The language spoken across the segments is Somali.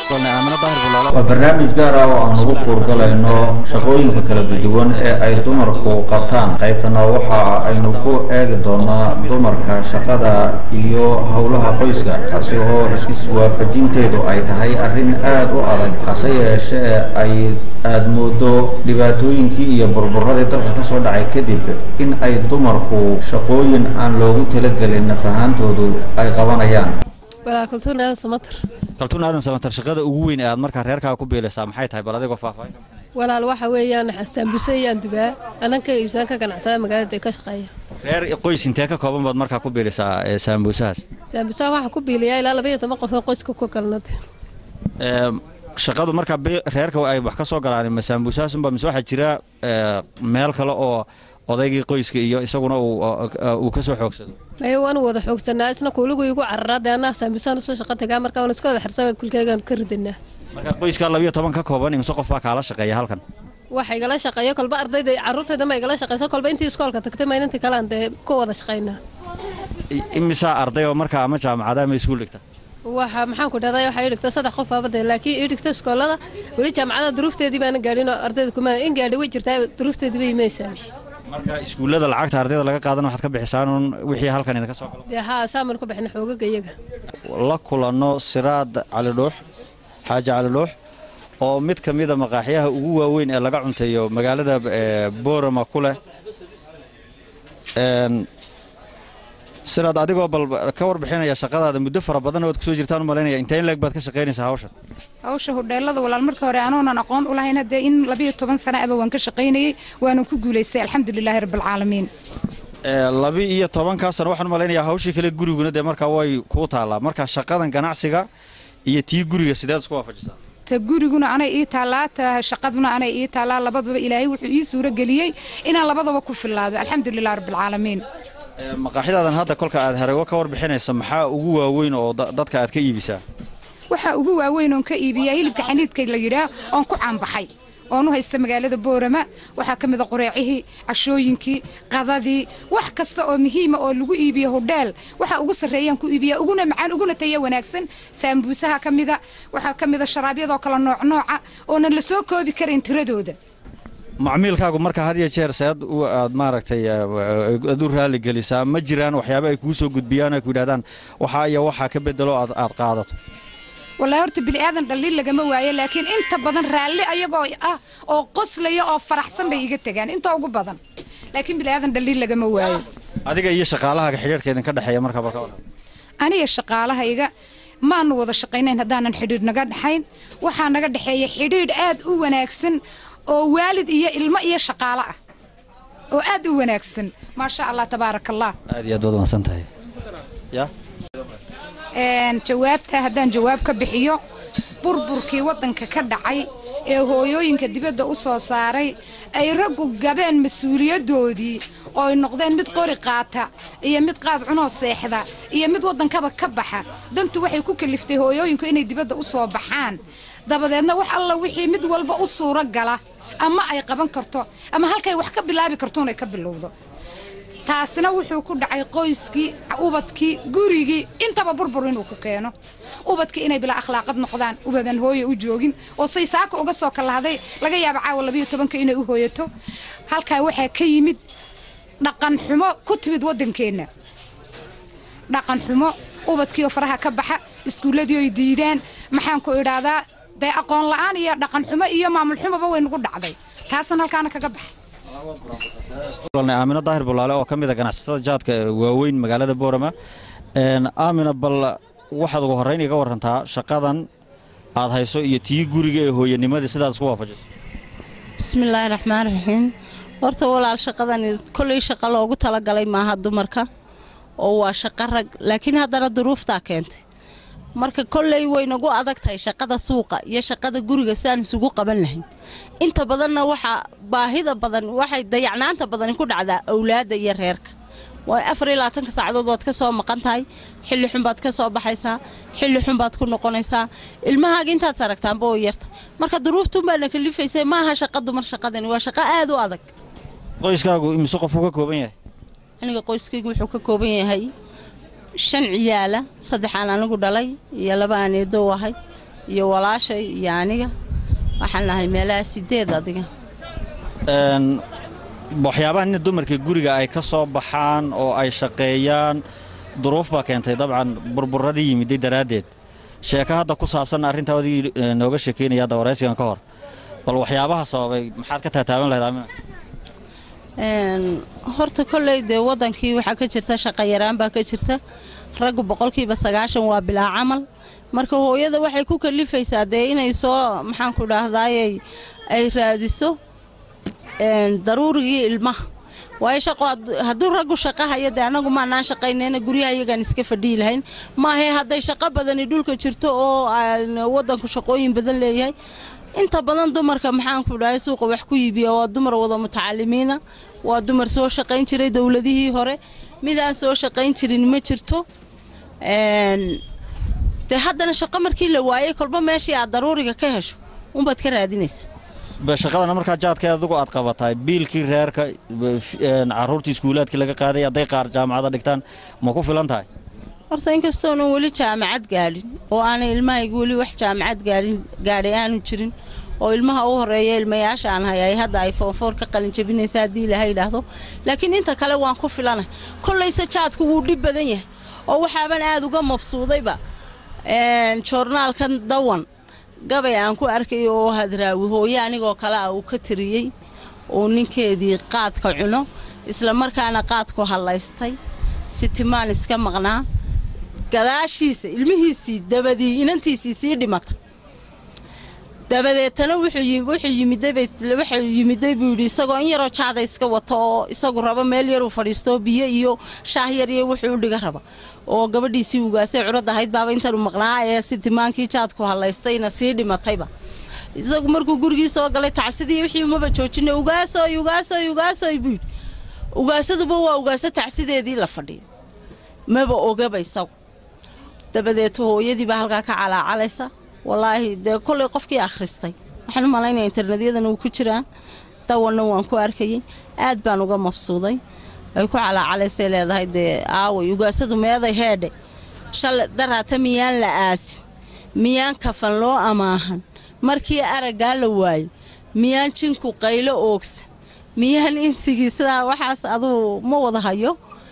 waa barnaamij gaar ah oo aan ugu kuurgalayno shaqooyinka kala duwan ee ay dumarku qabtaan qaybtana waxa aynu ku eegi doonaa dumarka shaqada iyo howlaha qoyska taasi oo iswaafajinteedu ay tahay arrin aada u adag hase yeeshee ay aada moodo dhibaatooyinkii iyo burburadii dalka kasoo dhacay kadib in ay dumarku shaqooyin aan loogu talagelin nafahaantoodu ay qabanayaan kaltuun aadan samatar kaltuun aadan samatar shaqada ugu weyn ee aad markaa reerkaaga ku biilaysaa maxay tahay bal adigoo faahfaahin walaal waxa weeyaan saambuse iyaan dubaa ananka iibsaan ka ganacsada magaalada ka shaqeeya reer qoys intee ka kooban baad markaa ku biilaysaa saambuusahaas saambusaha waxaa ku biiliyaa ilaa laba iyo toban qof oo qoyska ku galnad shaqadu markaa reerka ay wax ka soo galaan ma saambuusahaasunba mise waxaa jira meel kale oo odaygii qoyska iyo isaguna uu ka soo xoogsado maya waanu wada xoogsanaa isna kuuligu igu cararaa dee anaa saambusaan usoo shaqo tagaa marka waan iska wada xirsaga kulkeygaan ka ridanaa marka qoyskaa labiyo toban ka kooban imse qof baa kaala shaqeeya halkan waxa igala shaqeeya kolba ardayda carruurtayda ma igala shaqeysa kolba intii iskoolka tagtay ma inantii kale aan dee ku wada shaqaynaa imisaa arday oo markaa ama jaamacada ama iskuul dhigta waxa maxaan ku dhahday waxaa ii dhigta saddex qof aabade laakiin ii dhigta iskoolada weli jaamacada duruufteedii baana gaadhin oo ardayda kuma in gaadhi way jirtaa duruufteedii bay imaysaa marka iskuullada lacagta ardayda laga qaadan waxaad ka bixisaan uun wixii halkan idinka soo galo dee haa saaman ku bixina xoogaga iyaga la kulanno siraad cali dhuux xaaji cali dhuux oo mid ka mida maqaaxyaha ugu waaweyn ee laga cunteeyo magaalada boorama ku leh siraad adigoo bal ka warbixinaya shaqadaada muddo fara badan ood kusoo jirtaan u malaynaya intee in leeg baad ka shaqaynaysaa hawshan hawsha hodheelada walaal marka hore anoonan aqoon u lahayn haddee in labiyo toban sana aba waan ka shaqaynayey waanan ku guulaystay alxamdulilaahi rabbilcaalamiin labi iyo tobankaa sana waxaan u malaynayaa hawshii kale guriguna dee markaa way kuu taallaa marka shaqadan ganacsiga iyo tii guriga sideed isku waafajisaa ta guriguna anay ii taallaa ta shaqaduna anay ii taallaa labadaba ilaahay wuxuu ii suuro geliyey inaan labadaba ku fillaado alxamdulilah rabbilcaalamiin maqaaxidaadan hadda kolka aad harago ka warbixinaysa maxaa ugu waaweyn oo dadka aad ka iibisaa waxaa ugu waaweyn oon ka iibiyaa hilibka xaniidka la yidhaah oon ku caanbaxay oon u haysta magaalada boorama waxaa ka mida qoreecihii cashooyinkii qadadii wax kasta oo muhiima oo lagu iibiyo hodheel waxaa ugu sarreeyaan ku iibiyaa uguna macaan uguna taya wanaagsan saambuusaha ka mida waxaa ka mida sharaabyadoo kale noocnooca oonan la soo koobi karayn tiradooda macmiilkaagu marka had iyo jeer seed aad maaragtay aad u raali gelisaa ma jiraan waxyaaba ay kuu soo gudbiyaan ay ku yidhahdaan waxaa iyo waxaa ka bedelo aad aad qaadato wallaahi horta bini'aadan dhaliil lagama waayo laakiin inta badan raalli ayagoo ah oo qoslaya oo faraxsan bay iga tegaan inta ugu badan laakiin bini'aadan dhaliil lagama waayo adiga iyo shaqaalahaaga xidhiirhka idinka dhexeeya marka balka aniga shaqaalahayga maanu wada shaqaynayn haddaanan xidhiidh naga dhexayn waxaa naga dhexeeya xidhiidh aad u wanaagsan oo waalid iyo ilmo iyo shaqaalo ah oo aad u wanaagsan maasha allah tabaaraka allah aad iyo aad waad wanaagsan tahay ya jawaabta haddaan jawaab ka bixiyo burburkii waddanka ka dhacay ee hooyooyinka dibadda u soo saaray ay raggu gabeen mas-uuliyaddoodii oo ay noqdeen mid qori qaata iyo mid qaad cunoo seexda iyo mid waddankaba ka baxa dantu waxay ku kaliftay hooyooyinku inay dibadda u soo baxaan dabadeedna wax alla wixii mid walba u suuro gala ama ay qaban karto ama halkay wax ka bilaabi kartoon ay ka bilowdo taasina wuxuu ku dhacay qoyskii ubadkii gurigii intaba burbur inuu ku keeno ubadkii inay bilaa akhlaaqad noqdaan ubadan hooye u joogin oo say saaka uga soo kalahday laga yaaba caawa labayo tobanka inay u hooyato halkaa waxaa ka yimid dhaqan xumo ku timid waddankeenna dhaqan xumo ubadkiioo faraha ka baxa iskuulladii oy diidaan maxaan ku idhaahdaa dee aqoon la'aan iyo dhaqan xumo iyo maamul xumoba way nagu dhacday taasna halkaana kaga baxay aamino daahir bulaale oo ka mid a ganacsatada jaadka waaweyn magaalada boorama aamina bal waxaad ugu horrayn iga warantaa shaqadan aad hayso iyo tii guriga ee hooyanimadii sidaad isku waafajiso bismillaahi raxmaan raxiim horta walaal shaqadani kolley shaqo loogu talagalay maaha dumarka oo waa shaqo rag laakiin haddana duruuftaa keentay marka kolley waynagu adag tahay shaqada suuqa iyo shaqada guriga sidaan isugu qaban lahayn inta badanna waxaa baahida badan waxay dayacnaanta badani ku dhacdaa awlaadda iyo reerka waa afar iyo labaatanka saacadood waad ka soo maqan tahay xilli xun baad ka soo baxaysaa xilli xun baad ku noqonaysaa ilmahaaga intaad saragtaanba oo yarta marka duruuftuunbaana kalifaysay maaha shaqa dumar shaqadani waa shaqo aad u adag qoyskaagu imise qofuu ka kooban yahay aniga qoyskaygu wuxuu ka kooban yahay shan ciyaala saddexaan anigu dhalay iyo laba aan eedow ahay iyo walaashay iyo aniga waxaan nahay meelaha sideed adiga Een, waxyaabaha nin dumarka guriga ay ka soo baxaan oo ay shaqeeyaan duruuf baa keentay dabcan burburadii yimiday daraaddeed sheeko hadda ku saabsan arrintaa adigii eh, nooga sheekeynaya hadda waraysigan ka hor bal waxyaabaha sababay maxaad ka taataaban lahayd amina Een, horta kolley dee wadankii waxaa ka jirta shaqo yaraan baa ka jirta raggu boqolkiiba sagaashan waa bilaa camal marka hooyada waxay ku kalifaysaa dee inay soo maxaan ku dhahdaayey ay raadiso een, daruurigii ilmaha waayo shaqo had- hadduu raggu shaqo hayo dee annagu maanaan shaqaynayna guryaha iyagaan iska fadhiyi lahayn maahe hadday shaqo badani dhulka jirto oo aan wadanku shaqooyin badan leeyahay inta badan dumarka maxaan ku dhahay suuqa wax ku iibiya waa dumar wada mutacalimiina waa dumar soo shaqayn jiray dowladihii hore midaan soo shaqayn jirin ma jirto Een, dee haddana shaqo markii la waayey kolba meeshii aad daruuriga ka hesho unbaad ka raadinaysaa Ba shaqadana markaa jaadka adigu aad qabataay biilkii reerka ba- f- een, carruurtii iskuulaadkii laga qaaday hadday qaar jaamacada dhigtaan ma ku filan tahay horta inkastoonan weli jaamacad gaadhin oo aanay ilmahayga weli wax jaamacad gaadhin gaadhay aanu jirin oo ilmaha u horeeya ilmayaasha aan hayay hadda ay foonfoor ka qalin jabinaysa haddii ilaha yidhaahdo laakiin inta kale waan ku filanay kollayse jaadku wuu dhib badan yahay oo waxaaban aada uga mabsuudayba Een, joornaalkan dawan gabay aan ku arkay oo hadraawi hooye anigoo kale ah uu ka tiriyey oo ninkeedii qaadka cuno isla markaana qaadku hallaystay sitimaan iska maqnaa gadaashiisa ilmihiisii dabadii inantiisii sii dhimata dabadeetana wuxuu yi- wuxuu yimiday bay wuxuu yimiday buu yidhi isagoo in yaroo jaada iska wato oo isagu raba meel yaruu fadhiisto biyo iyo shaah yar iyo wuxuu u dhiga raba oo gabadhiisii ugaasay curad ahayd baaba intan u maqnaa ee sitimaankii jaadku hallaystayna sii dhimatayba isagu markuu gurigii soo galay tacsidii wixii umaba joojinay ugaasoy ugaasoy ugaasoy buu yidhi ugaasaduba waa ugaaso tacsideedii la fadhiyo maba ogaba isagu dabadeeto hooyadii baa halkaa ka calaacalaysa walaahi dee kollay qofkii akhristay waxaan u malaynaya internetyadan uu ku jiraan dawanna waan ku arkayay aad baan uga mabsuuday ay ku calaacalaysay leedahay dee aaway ugaasadu meeday heedhe shale daraata miyaan la aasin miyaan kafan loo amaahan markii araggaa la waayo miyaan jinku qaylo oogsan miyaan insigii sidaa waxaas aduu ma wada hayo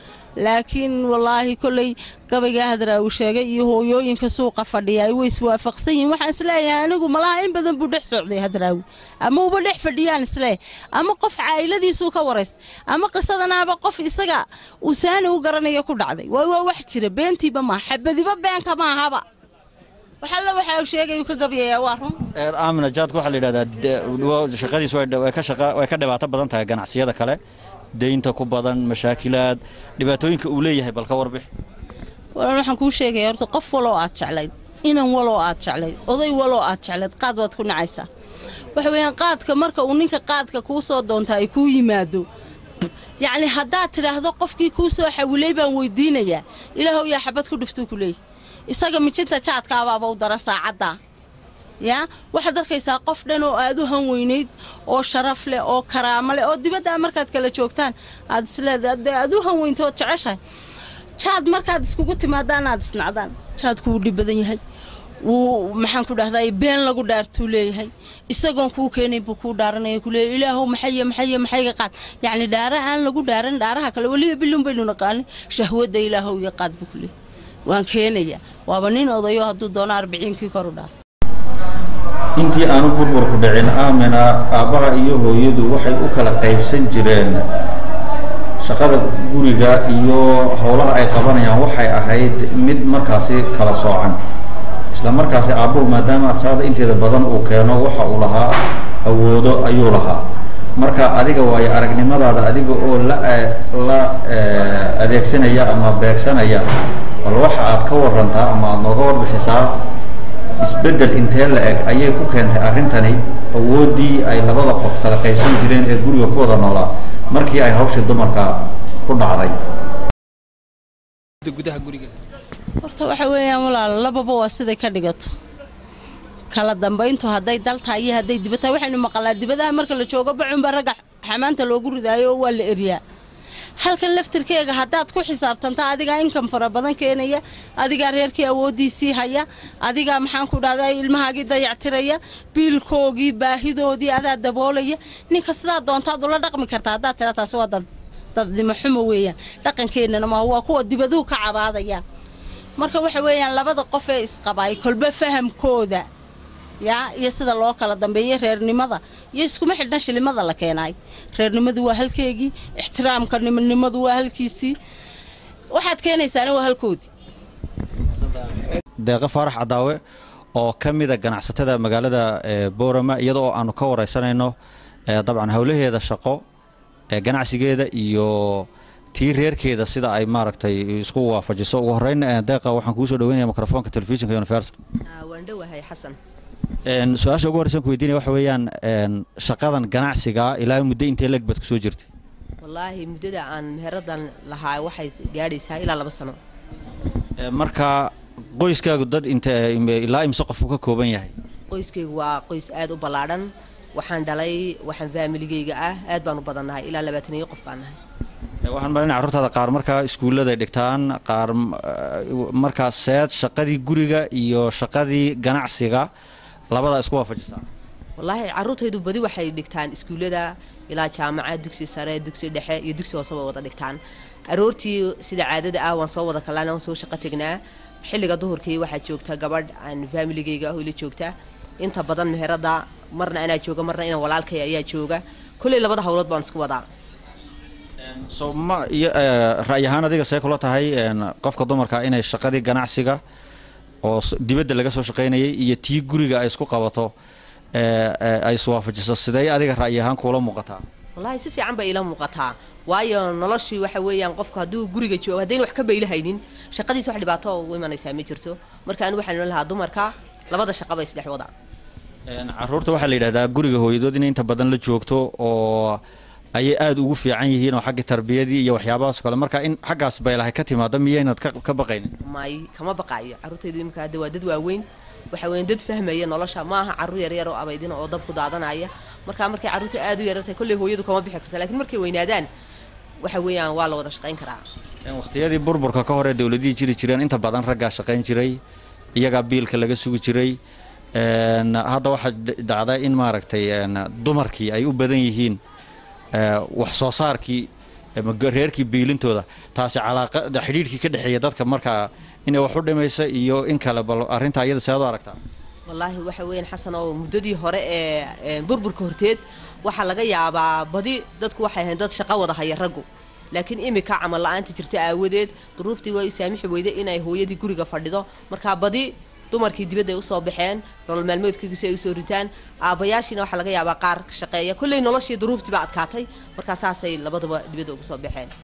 laakiin wallaahi kolley gabaygaa hadraa uu sheegay iyo hooyooyinka suuqa fadhiya ay way iswaafaqsan yihiin waxaan isleeyahay anigu malaha in badan buu dhex socday hadraawi ama uba dhex fadhiyaan isleeyahay ama qof caa'iladiisuu ka waraysta ama qisadanaaba qof isaga uu saani u garanaya ku dhacday waa waa wax jira beentiiba maaha xabadiba beenka maahaba waxalla waxa uu sheegay uu ka gabayayaa waa run Een, aamina jaadka waxaa la yidhahdaa de- wa- shaqadiisu way dha- way ka shaqa- way ka dhibaato badan tahay ganacsiyada kale deynta ku badan mashaakilaad dhibaatooyinka uu leeyahay bal ka warbix walan waxaan kuu sheegaya horta qof waloo aad jeclayd inan waloo aad jeclayd oday waloo aad jeclayd qaad waad ku nacaysaa waxa weeyaan qaadka marka uu ninka qaadka kuu soo doonta ay kuu yimaado yacni haddaad tidhaahdo qofkii kuu soo xawilay baan weydiinayaa ilaahow yaa xabad ku dhiftuu ku leeyahy isaga mijinta jaadkaabaaba u dara saacaddaa yaa waxaad arkaysaa qof dhan oo aad u hanweynayd oo sharaf leh oo karaamo leh oo dibadda markaad kala joogtaan aad isleedahay dee aad u hanweynto ood jeceshahay jaad markaad iskugu timaadaan aad isnacdaan jaadku wuu dhib badan yahay wuu maxaan ku dhahday been lagu dhaartuu leeyahay isagoon kuu keenay buu kuu dhaaranaya ku leeyahay ilaahow maxaye maxaye maxayga qaad yacni dhaara aan lagu dhaaran dhaaraha kale weliba bilun baynu naqaanin shahwadda ilaahow iga qaad buu ku leeyahay waan keenayaa waaba nin odayo hadduu doono arbiciinkii kor u dhaaf intii aanu burburku dhicin aamina aabbaha iyo hooyadu waxay u kala qaybsan jireen shaqada guriga iyo howlaha ay qabanayaan waxay ahayd mid markaasi kala soocan isla markaasi aabbuhu maadaama arsaada inteeda badan uu keeno waxa uu lahaa awoodo ayuu lahaa marka adiga waayo aragnimadaada adiga oo la la eh, adeegsanaya ama beegsanaya bal waxa aad ka warantaa ama aad nooga warbixisaa isbeddel intee la eg ayay ku keentay arrintani awooddii ay labada qof kala qaybsan jireen ee guriga ku wada noolaa markii ay hawshii dumarka ku dhacday gudaha guriga horta waxa weeyaan walaal lababa waa siday ka dhigato kala dambayntu hadday dal tahay iyo hadday dibad tahay waxaynu maqalnaa dibadaha marka la joogo bacunba ragga xamaanta loogu ridaayo oo waa la eryaa halkan laftirkeega haddaad ku xisaabtanta adigaa inkam fara badan keenaya adigaa reerkii awooddiisii haya adigaa maxaan ku dhahdaa ilmahaagii dayactiraya biilkoogii baahidoodii adaa daboolaya ninka sidaa doontaad ula dhaqmi kartaa haddaad tira taasi waa dad dadnimo xumo weeyaan dhaqankeennana ma waa kuwa dibaduhu ka cabaadaya marka waxa weeyaan labada qof ee isqabaay kolba fahamkooda yaa iyo sida loo kala dambeeyay reernimada iyo iskuma xidhna shilimada la keenaay reernimadu waa halkeegii ixtiraamka nimanimadu waa halkiisii waxaad keenaysaana waa halkoodii deeqo faarax cadaawe oo ka mida ganacsatada magaalada boorama iyada oo aanu ka wareysanayno dabcan howlaheeda shaqo ganacsigeeda iyo tii reerkeeda sida ay maaragtay isku waafajiso ugu horeyn deeqa waxaan kugu soo dhaweynaya mikrofoonka telefishinka universal waan dhowahay xasan su-aasha ugu horeysan ku weydiinaya waxa weeyaan shaqadan ganacsiga ilaa muddo intee leg baad kusoo jirtay wallaahi muddada aan meheradan lahaa waxay gaadhaysaa ilaa laba sano marka qoyskaagu dad int ilaa imse qofku ka kooban yahay qoyskaygu waa qoys aad u ballaadhan waxaan dhalay waxaan faamiligayga ah aad baan u badannahay ilaa labaataniyo qof baan nahay waxaan malinaya carruurtaada qaar markaa iskuulladay dhigtaan qaar markaa seed shaqadii guriga iyo shaqadii ganacsiga labadaa isku waafajisaa wallaahi carruurtaydu badi waxay dhigtaan iskuullada ilaa jaamacad dugsi sare dugsi dhexe iyo dugsi hooseba wada dhigtaan aroortii sida caadada ah waan soo wada kallaan waan soo shaqo tegnaa xilliga duhurkii waxaa joogta gabadh aan faamiligayga ah oo ila joogta inta badan meherada marna anaa jooga marna inaan walaalkay ayaa jooga kolley labada howlood baan isku wadaa so ma iyo ra'y ahaan adiga see kula tahay qofka dumarka inay shaqadii ganacsiga oo dibadda laga soo shaqaynayay iyo tii guriga ay isku qabato ay iswaafajiso sidee adiga ra'yi ahaan kuula muuqataa wallaahi si fiican bay ila muuqataa waayo noloshii waxa weeyaan qofku hadduu guriga joogo haddayn wax ka baylahaynin shaqadiisa wax dhibaato ugu imanaysaa ma jirto marka anu waxaan ohan lahaa dumarka labada shaqaba isdhex wada caruurta waxaa la yidhahdaa guriga hooyadood inay inta badan la joogto oo ayay aada ugu fiican yihiin oo xagga tarbiyadii iyo waxyaabahaas kale marka in xaggaas baylahay ka timaado miyaynad ka baqaynin may kama baqaayo carruurtaydu imika hadda waa dad waaweyn waxa weyan dad fahmaya nolosha ma aha carruur yaryar oo abaydina oo dab ku daadanaya marka markay carruurta aad u yarartahay kolley hooyadu kama bixi karta lakiin markay weynaadaan waxa weeyaan waa la wada shaqayn karaa waqtiyadii burburka ka hore dowladihii jiri jireen inta badan raggaa shaqayn jiray iyagaa biilka laga sugi jiray hadda waxaa dhacda in maaragtay dumarkii ay u badan yihiin wax soo saarkii reerkii biilintooda taasi calaaqada xidhiidhkii ka dhexeeya dadka markaa inay wax u dhimaysa iyo in kale bal arrintaa iyada sead u aragtaa wallaahi waxa weeyaan xasan oo muddadii hore ee burburka horteed waxaa laga yaabaa badi dadku waxay ahayn dad shaqo wada haya raggu laakiin imika camal la-aanta jirta aawadeed duruuftii waa u saamixi weyday inay hooyadii guriga fadhido markaa badi dumarkii dibadda ay usoo baxeen nolol maalmoodkaygiisi ay usoo ritaan aabbayaashiina waxaa laga yaabaa qaar ka shaqeeya kolley noloshii duruuftii baa adkaatay markaa saasay labadaba dibadda uga soo baxeen